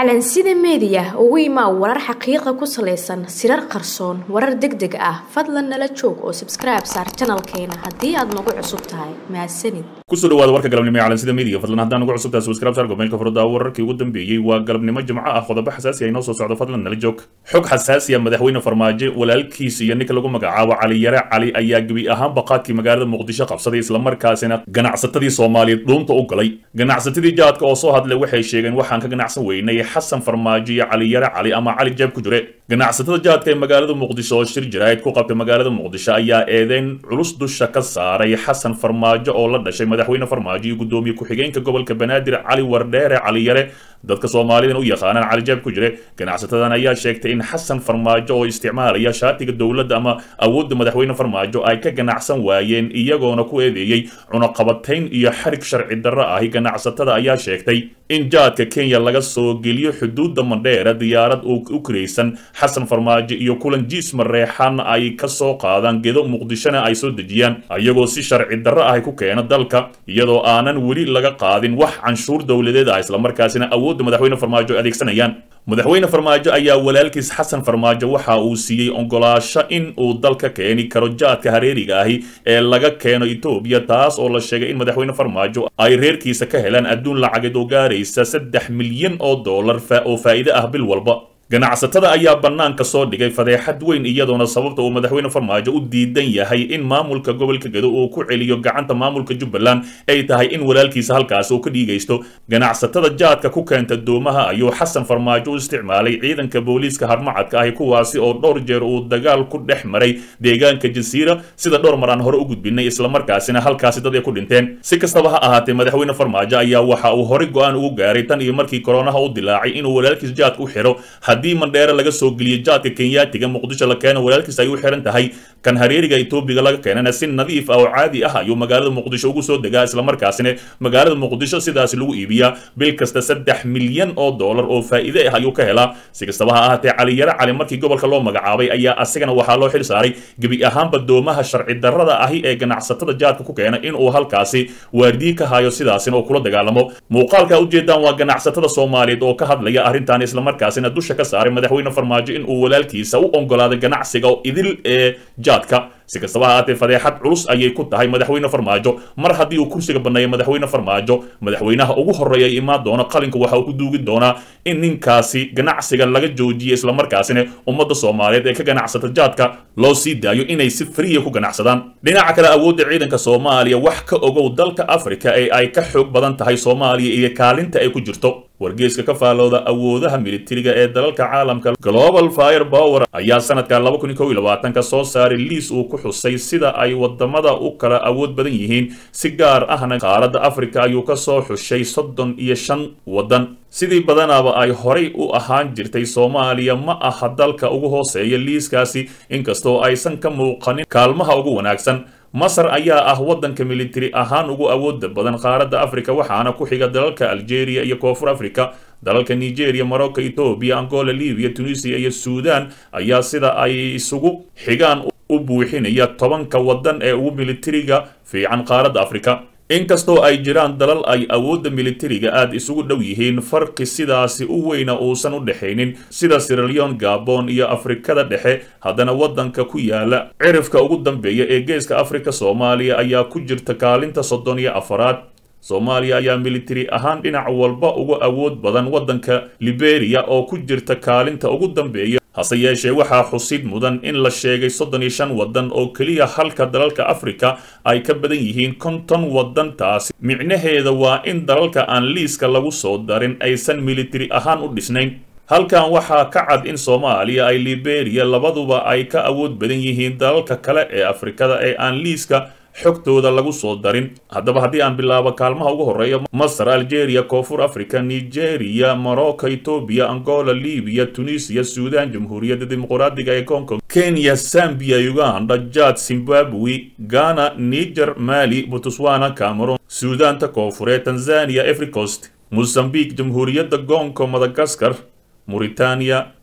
calansida meediya ugu imaa warar xaqiiqa ku salaysan sirar qarsoon warar deg deg ah fadlan nala joog oo sabskribe saar janalkeena haddii aad nagu cusub tahay mahadsanid kusoo dhawaada warka galabnimo ee calansida media fadlan haddaan ugu cusubtahay subscribe saar gomeelka furada wararkii ugu dambeeyey waa galabnimo jimco ah qodobo xasaasi ah inoo soo socdo fadlan nala joog xog xasaasi ah madaxweyne farmaajo walaalkiis iyo ninka lagu magacaabo cali yare cali ayaa gebi ahaan baqaadkii magaalada muqdisho qabsaday islamarkaasina ganacsatadii soomaaliyeed dhuunta u galay ganacsatadii jaadka oo soo hadlay waxay sheegeen waxaan ka ganacsan weynay xasan farmaajo iyo cali yare cali ama cali jeeb ku jire ganacsatada jaadka ee magaalada muqdisho oo shir jiraayid ku qabtay magaalada muqdisho ayaa eedeyn culus dusha ka saaray xasan farmaajo oo la dhashay madaxweyne farmaajo iyo gudoomiye ku-xigeenka gobolka banaadir cali wardheere cali yare dadka soomaalidan u yaqaanaan cali jeeb ku jire ganacsatadan ayaa sheegtay in xasan farmaajo oo isticmaalaya shaatiga dowladda ama awoodda madaxweyne farmaajo ay ka ganacsan waayeen iyagoona ku eedeeyey cunaqabatayn iyo xarig sharci darro ahi ganacsatada ayaa sheegtay in jaadka kenya laga soo geliyo xuduudda mandheera diyaarad u kiraysan xasan farmaajo iyo kulan jiis mareexan ay ka soo qaadaan gedo muqdishona ay soo dejiyaan iyagoo si sharci darro ah ku keena dalka iyadoo aanan weli laga qaadin wax canshuur dowladeed ah islamarkaasina awoodda madaxweyne farmaajo adeegsanayaan madaxweyne farmaajo ayaa walaalkiis xasan farmaajo waxa uu siiyey ogolaasho in uu dalka keeni karo jaadka hareeriga ahi ee laga keeno etoobiya taas oo la sheegay in madaxweyne farmaajo ay reerkiisa ka helaan adduun lacageed oo gaaraysa saddex milyan oo dollar oo faa'iide ah bil walba ganacsatada ayaa bannaanka soo dhigay fadeexad weyn iyadoona sababta uu madaxweyne farmaajo u diidan yahay in maamulka gobolka gedo uu ku celiyo gacanta maamulka jubbaland ay tahay in walaalkiisa halkaas uu ka dhiigaysto ganacsatada jaadka ku keenta doomaha ayuu xasan farmaajo u isticmaalay ciidanka booliiska harmacadka ahi kuwaasi oo dhowr jeer uu dagaal ku dhex maray deegaanka jasiira sida dhowr mar aan hore u gudbinay islamarkaasina halkaasi dad ay ku dhinteen si kastaba ha ahaatee madaxweyne farmaajo ayaa waxa uu horey go-aan ugu gaaray tan iyo markii koronaha u dilaacay inuu walaalkiis jaadka u xiro haddii mandheere laga soo geliyo jaadka kenyaatiga muqdisho la keeno walaalkiis ay u xiran tahay kan hareeriga etoobiga laga keenana si nadiif ah oo caadi ah ayuu magaalada muqdisho ugu soo degaa islamarkaasina magaalada muqdisho sidaas lagu iibiyaa bil kasta saddex milyan oo dollar oo faa'iide ah ayuu ka helaa si kastaba ha ahaatee cali yare cali markii gobolka loo magacaabay ayaa asigana waxaa loo xil saaray gebi ahaanba doomaha sharci darrada ahi ee ganacsatada jaadka ku keena inuu halkaasi waardiyi ka hayo sidaasina oo kula dagaalamo muuqaalka ujeedaan waa ganacsatada soomaaliyeed oo ka hadlaya arrintan islamarkaasina dusha ka saaray madaxweyne farmaajo in uu walaalkiisa u ogolaaday ganacsiga oo idil ee jaadka si kastaba ha ahaatee fadeexad culus ayay ku tahay madaxweyne farmaajo mar haddii uu kursiga banneeya madaxweyne farmaajo madaxweynaha ugu horreeya ay imaan doona qalinka waxa uu ku duugi doonaa in ninkaasi ganacsiga laga joojiyo islamarkaasina ummadda soomaaliyeed ee ka ganacsata jaadka loo sii daayo inay si friya ku ganacsadaan dhinaca kale awoodda ciidanka soomaaliya wax ka ogow dalka afrika ee ay ka xoog badan tahay soomaaliya iyo kaalinta ay ku jirto wargeeska ka faalooda awoodaha militariga ee dalalka caalamka global fire power ayaa sanadka laba kun iyo kow iyo labaatanka soo saaray liis uu ku xusay sida ay wadamada u kala awood badan yihiin si gaar ahna qaaradda afrika ayuu ka soo xushay soddon iyo shan waddan sidii badanaaba ay horay u ahaan jirtay soomaaliya ma aha dalka ugu hooseeya liiskaasi inkastoo aysan ka muuqanin kaalmaha ugu wanaagsan masar ayaa ah waddanka militari ahaan ugu awooda badan qaaradda afrika waxaana ku xiga dalalka algeria iyo koonfur africa dalalka nigeria morocco etoobiya angola libiya tunisia iyo suudan ayaa sida ay isugu xigaan u buuxinaya tobanka waddan ee ugu militariga fiican qaaradda afrika inkastoo ay jiraan dalal ay awoodda militariga aad isugu dhow yihiin farqi sidaasi u weyna uusan u dhexaynin sida siraleon gabon iyo afrikada dhexe haddana waddanka ku yaala cirifka ugu dambeeya ee geeska afrika soomaaliya ayaa ku jirta kaalinta soddon iyo afaraad soomaaliya ayaa militari ahaan dhinac walba uga awood badan waddanka liberia oo ku jirta kaalinta ugu dambeeya hase yeeshee waxaa xusid mudan in la sheegay soddon iyo shan waddan oo keliya halka dalalka afrika ay ka badan yihiin konton waddan taasi micnaheeda waa in dalalka aan liiska lagu soo darin aysan militari ahaan u dhisnayn halkan waxaa ka cad in soomaaliya ay liberia labaduba ay ka awood badan yihiin dalalka kale ee afrikada ee aan liiska xogtooda lagu soo darin haddaba haddii aan bilaabo kaalmaha ugu horreeya masar algeria koonfur africa nigeria morocco etoobiya angola libiya tunisia suudan jamhuuriyadda dimuqraadiga ee congo kenya zambia uganda jad zimbabwe ghana niger mali botswana cameron suudaanta koonfureed tanzania africost mozambique jamhuuriyadda gongo madagaskar mauritania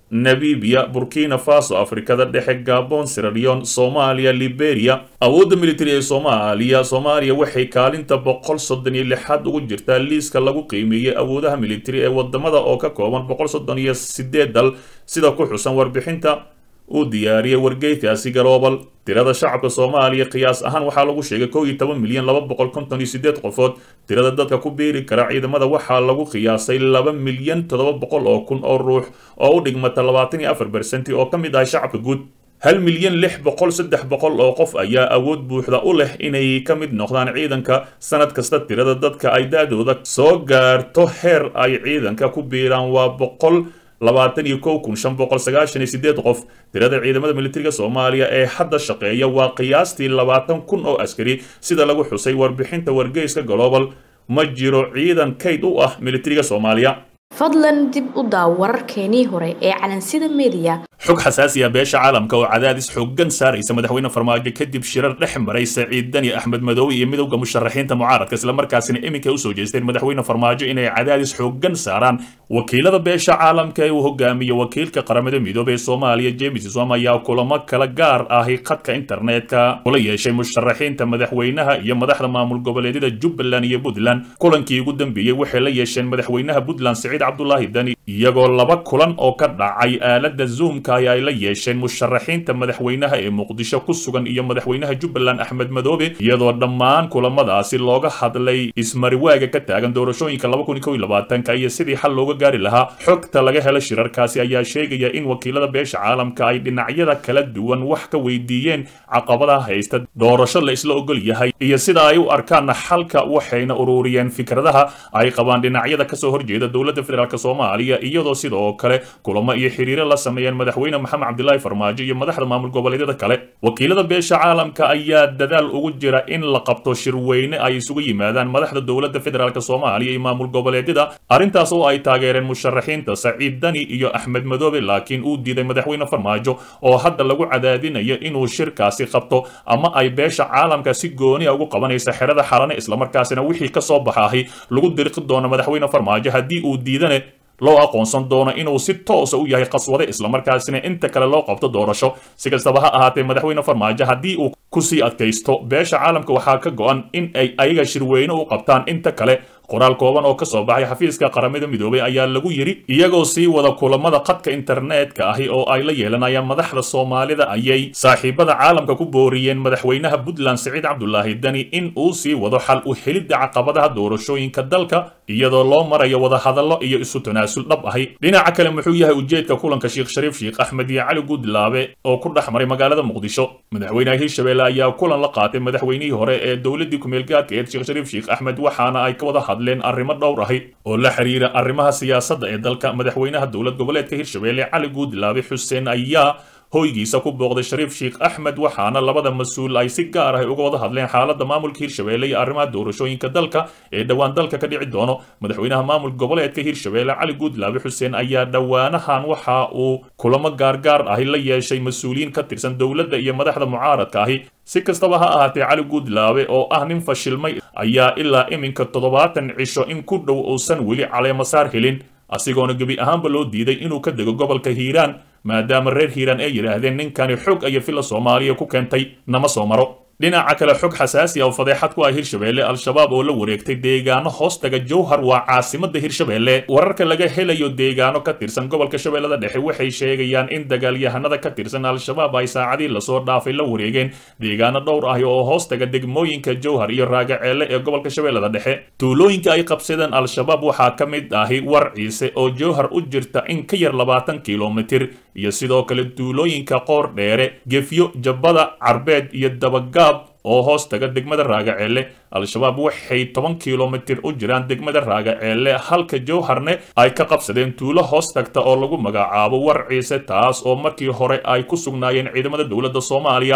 namibia burkina faso afrikada dhexe gabon siralion soomaaliya liberia awoodda militari ee soomaaliya soomaaliya waxay kaalinta boqol soddon iyo lixaad ugu jirtaa liiska lagu qiimeeyey awoodaha militari ee wadamada oo ka kooban boqol soddon iyo sideed dal sida ku xusan warbixinta uu diyaariyey wargeykaasi global tirada shacabka soomaaliya qiyaas ahaan waxaa lagu sheegay kow iyo toban milyan laba boqol konton iyo sideed qofood tirada dadka ku biiri kara ciidamada waxaa lagu qiyaasay laba milyan toddoba boqol oo kun oo ruux oo u dhigmata labaatan iyo afar bersenti oo ka mid ah shacabka guud hal milyan lix boqol saddex boqol oo qof ayaa awood buuxda u leh inay ka mid noqdaan ciidanka sanad kasta tirada dadka ay da-dooda soo gaarto heer ay ciidanka ku biiraan waa boqol labaatan iyo kow kun shan boqol sagaashan iyo sideed qof tirada ciidamada militariga soomaaliya ee hadda shaqeeya waa qiyaastii labaatan kun oo askari sida lagu xusay warbixinta wargeyska global ma jiro ciidan kayd u ah militariga soomaaliya fadlan dib u daaw wararkeenii hore ee calansida mediya xog xasaasi ah beesha caalamka oo cadaadis xooggan saaraysa madaxweyne farmaajo kadib shirar dhex maray saciid dani axmed madoobe iyo midowda musharaxiinta mucaaradka islamarkaasina iminka usoo jeesteen madaxweyne farmaajo inay cadaadis xooggan saaraan wakiilada beesha caalamka ee uu hogaamiye wakiilka qaramada midoobey ee soomaaliya james som ayaa kulamo kala gaar ahi khadka internetka kula yeeshay musharaxiinta madaxweynaha iyo madaxda maamul goboleedyada jubbaland iyo puntland kulankii ugu dambeeyey waxay la yeesheen madaxweynaha puntland saciid cabdulaahi dani iyagoo laba kulan oo ka dhacay aalada zoomka ay ay la yeesheen musharaxiinta madaxweynaha ee muqdisho ku sugan iyo madaxweynaha jubbaland axmed madoobe iyadoo dhammaan kulamadaasi looga hadlay ismariwaaga ka taagan doorashooyinka laba kun kow iyo labaatanka iyo sidii xal looga gaari lahaa xogta laga helo shirarkaasi ayaa sheegaya in wakiilada beesha caalamka ay dhinacyada kala duwan wax ka weydiiyeen caqabadaha haysta doorasho la isla ogol yahay iyo sida ay u arkaan xalka waxayna ururiyeen fikradaha ay qabaan dhinacyada kasoo horjeeda dowladda federaalk soomaaliya iyadoo sidoo kale kulamo iyo xiriiro la sameeyeen madaxweyne maxamed cabdilaahi farmaajo iyo madaxda maamul goboleedyada kale wakiilada beesha caalamka ayaa dadaal ugu jira in la qabto shirweyne ay isugu yimaadaan madaxda dowladda federaalk soomaaliya iyo maamul goboleedyada arrintaas oo ay taageereen musharaxiinta saciid dani iyo axmed madoobe laakiin uu diiday madaxweyne farmaajo oo hadda lagu cadaadinayo inuu shirkaasi qabto ama ay beesha caalamka si gooniya ugu qabanaysa xerada xalane islamarkaasina wixii kasoo baxaahi lagu dirqi doono madaxweyne farmaajo haddii uu diidane loo aqoonsan doono inuu si toosa u yahay qaswade islamarkaasina inta kale loo qabto doorasho si kastaba ha ahaatee madaxweyne farmaajo haddii uu kusii adkaysto beesha caalamka waxaa ka go-an in ay ayaga shirweyne u qabtaan inta kale qoraal kooban oo kasoo baxay xafiiska qaramada midoobay ayaa lagu yidhi iyagoo sii wada kulamada khadka internetka ahi oo ay la yeelanayaan madaxda soomaalida ayay saaxiibada caalamka ku booriyeen madaxweynaha puntland saciid cabdulaahi dani in uu sii wado xal u helidda caqabadaha doorashooyinka dalka iyadoo loo marayo wadahadallo iyo isu tanaasul dhab ahi dhinaca kale muxuu yahay ujeedka kulanka sheekh shariif sheekh axmed iyo cali guudlaabe oo ku dhex maray magaalada muqdisho madaxweynaha hirshabelle ayaa kulan la qaatay madaxweynihii hore ee dowladii kumeelgaadka eed sheekh shariif sheekh axmed waxaana ay ka wada hadleen arrimo dhowr ahi oo la xiriira arrimaha siyaasadda ee dalka madaxweynaha dowlad goboleedka hirshabelle cali guudlaabe xuseen ayaa hoygiisa ku booqday shariif sheekh axmed waxaana labada mas-uul ay si gaar ah uga wada hadleen xaaladda maamulka hirshabelle iyo arrimaha doorashooyinka dalka ee dhowaan dalka ka dhici doono madaxweynaha maamul goboleedka hirshabelle cali guudlaabe xuseen ayaa dhowaanahan waxa uu kulamo gaargaar ahi la yeeshay mas-uuliyiin ka tirsan dowladda iyo madaxda mucaaradka ahi si kastaba ha ahaatee cali guudlaabe oo ah nin fashilmay ayaa ilaa iminka toddobaatan cisho in ku dhow uusan weli caleemasaar helin asigoona gebi ahaanba loo diiday inuu ka dego gobolka hiiraan maadaama reer hiiraan ay yidhaahdeen ninkani xog iyo filla soomaaliya ku keentay nama soo maro dhinaca kale xog xasaasi ah oo fadeexad ku ah hirshabelle al-shabaab oo la wareegtay deegaano hoostaga jowhar waa caasimada hirshabelle wararka laga helayo deegaano ka tirsan gobolka shabeellada dhexe waxay sheegayaan in dagaalyahanada ka tirsan al-shabaab ay saacadii lasoo dhaafay la wareegeen deegaano dhowr ah oo hoostaga degmooyinka jowhar iyo raagaceelle ee gobolka shabeellada dhexe tuulooyinka ay qabsadeen al-shabaab waxaa ka mid ahi war ciise oo jowhar u jirta in ka yar labaatan kilomitir iyo sidoo kale tuulooyinka qoor dheere gefyo jabbada carbeed iyo dabagaab oo hoos taga degmada raagaceelle al-shabaab waxay toban kilomitir u jiraan degmada raagaceelle halka jowharne ay ka qabsadeen tuulo hoos tagta oo lagu magacaabo war ciise taas oo markii hore ay ku sugnaayeen ciidamada dowladda soomaaliya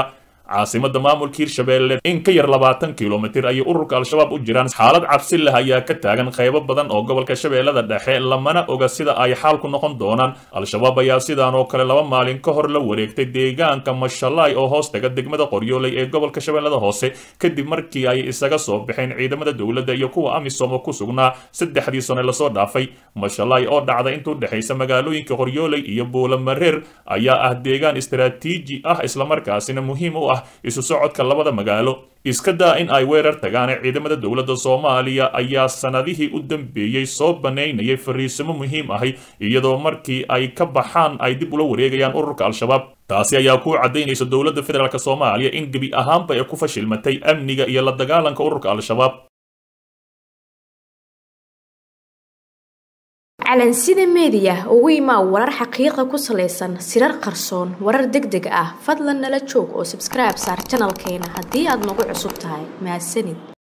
caasimada maamulka hirshabeelle in ka yar labaatan kilomitir ayay ururka al-shabaab u jiraan xaalad cabsi leh ayaa ka taagan qaybo badan oo gobolka shabeellada dhexe lamana oga sida ay xaalku noqon doonaan al-shabaab ayaa sidaan oo kale laba maalin ka hor la wareegtay deegaanka mashalaay oo hoos taga degmada qoryooley ee gobolka shabeellada hoose kadib markii ay isaga soo baxeen ciidamada dowladda iyo kuwa amisom oo ku sugnaa saddexdii sane lasoo dhaafay mashalaay oo dhacda intuu dhexaysa magaalooyinka qoryooley iyo buulamareer ayaa ah deegaan istaraatiiji ah islamarkaasina muhiim u ah isu socodka labada magaalo iska daa in ay weerar tagaan ciidamada dowladda soomaaliya ayaa sanadihii u dambeeyey soo banaynayay fariisimo muhiim ahi iyadoo markii ay ka baxaan ay dib ula wareegayaan ururka al-shabaab taasi ayaa ku caddaynaysa dowladda federaalk soomaaliya in gebi ahaanba ay ku fashilmatay amniga iyo la dagaalanka ururka al-shabaab calansida meediya ugu imaa warar xaqiiqa ku salaysan sirar qarsoon warar deg deg ah fadlan nala joog oo sabskribe saar janalkeena haddii aad nagu cusub tahay mahadsanid